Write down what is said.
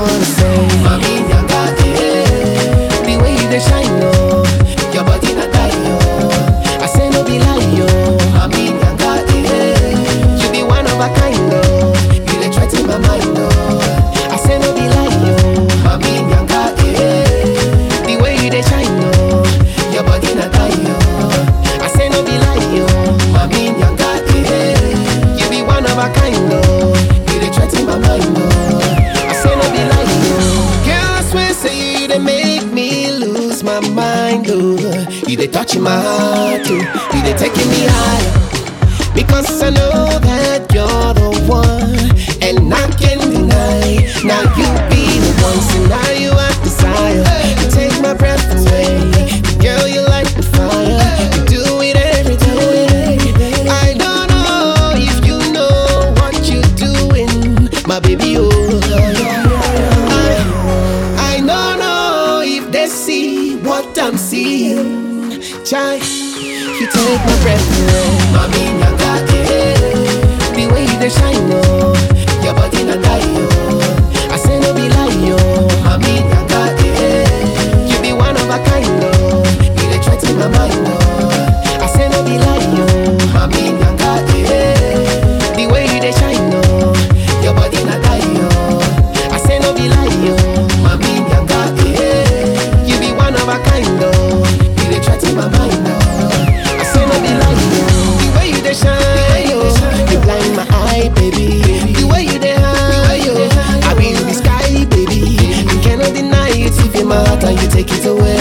wanna say. Mami nyanga, eh. The way you dey shine, oh. Your body na die, oh. I say no be lie, oh. Mami nyanga, eh. You be one of a kind, oh. You dey threaten my mind, oh. I say no be lie, oh. Mami nyanga, eh. The way you dey shine, oh. Your body na die, oh. I say no be lie, oh. Mami nyanga, eh. You be one of a kind, oh. You dey threaten my mind, oh. I say no be lie, oh. Girl, I swear, say you dey make me lose my mind, oh. You dey touching my heart, oh. You dey taking me higher. Because I know that you're the one, and I can't deny. Now you be the one, so now you I desire. You take my breath away, girl. You light the fire. You do it every day. I don't know if you know what you're doing, my baby. Oh, I, I don't know if they see what I'm seeing. Child, you take my breath away. Mami nyanga, eh. The way you dey shine, oh. Your body na die, oh. I say no be lie, oh. Mami nyanga, eh. You be one of a kind, oh. You dey threaten my mind, oh. I say no be lie, oh. Mami nyanga, eh. The way you dey shine, oh. Your body na die, oh. I say no be lie, oh. Mami nyanga, eh. You be one of a kind, oh. You dey threaten my mind, oh. I say no be lie, oh. The way you dey shine, oh. You blind my eye, baby. The way you dey high, oh. I be in the sky, baby. You cannot deny it if in my heart and you take it away.